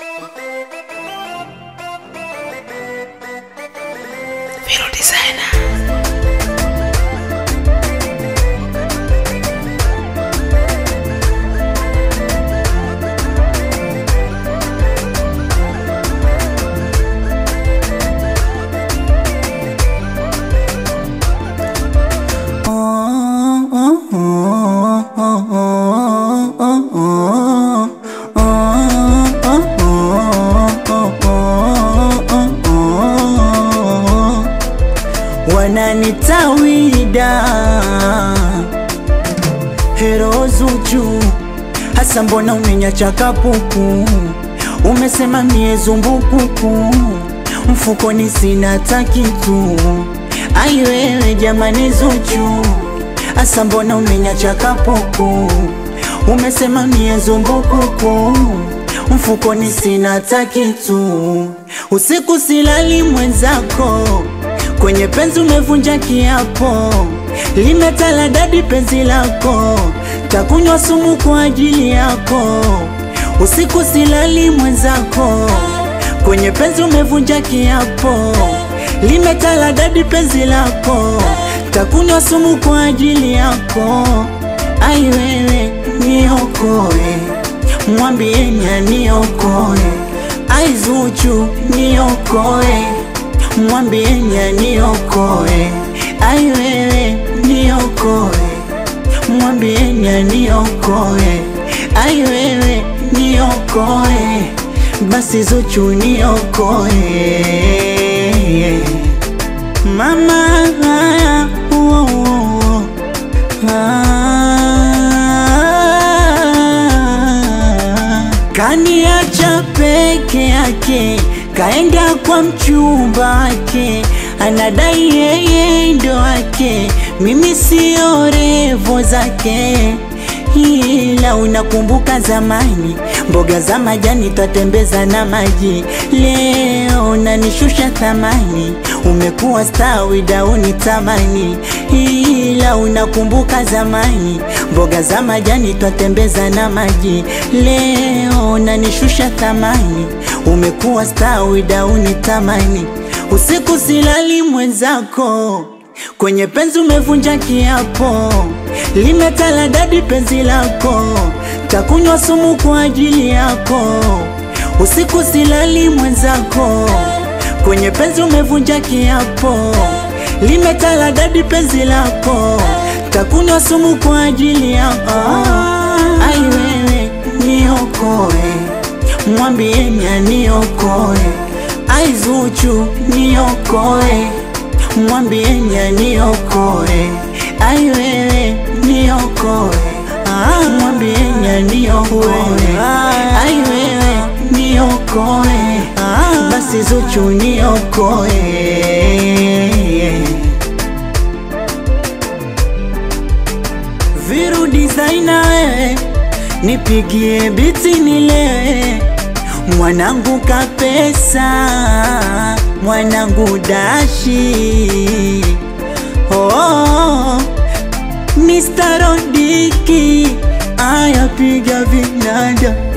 Vero Designer. wananitawida hero Zuchu, hasa mbona umenyacha kapuku? Umesema mie zumbukuku, mfukoni sina hata kitu. Ai wewe jamani Zuchu, hasa mbona umenyacha kapuku? Umesema mie zumbukuku, mfukoni sina hata kitu. Usiku silali mwenzako kwenye penzi umevunja kiapo, limetala dadi penzi lako, takunywa sumu kwa ajili yako. Usiku silali mwenzako, kwenye penzi umevunja kiapo, limetala dadi penzi lako, takunywa sumu kwa ajili yako. Ai wewe niokoe, mwambieni aniokoe. Ai Zuchu niokoe mwambieni aniokoe. Ai wewe niokoe, mwambieni aniokoe. Ai wewe niokoe, basi Zuchu niokoe. Mama haya, oh, oh, ah, kaniacha peke yake kaenda kwa mchumba wake, anadai yeye ndo wake, mimi sio revo zake. Ila unakumbuka zamani, mboga za majani twatembeza na maji. Leo unanishusha thamani, umekuwa stawi dauni tamani. Ila unakumbuka zamani, mboga za majani twatembeza na maji. Leo unanishusha thamani, umekuwa stawi dauni tamani. Usiku silali mwenzako, kwenye penzi umevunja kiapo, limetala dadi penzi lako, takunywa sumu kwa ajili yako. Usiku silali mwenzako, kwenye penzi umevunja kiapo, limetala dadi penzi lako, takunywa sumu kwa ajili yako. Ai wewe niokoe, mwambieni aniokoe. Ai Zuchu niokoe, mwambieni aniokoe. Ai wewe niokoe, ah, mwambieni aniokoe. Ai wewe niokoe, ah, basi Zuchu niokoe. Viru designer wewe, nipigie biti nilewe mwanangu kapesa, mwanangu dashi oh, Mr. Rodiki aya piga vinanda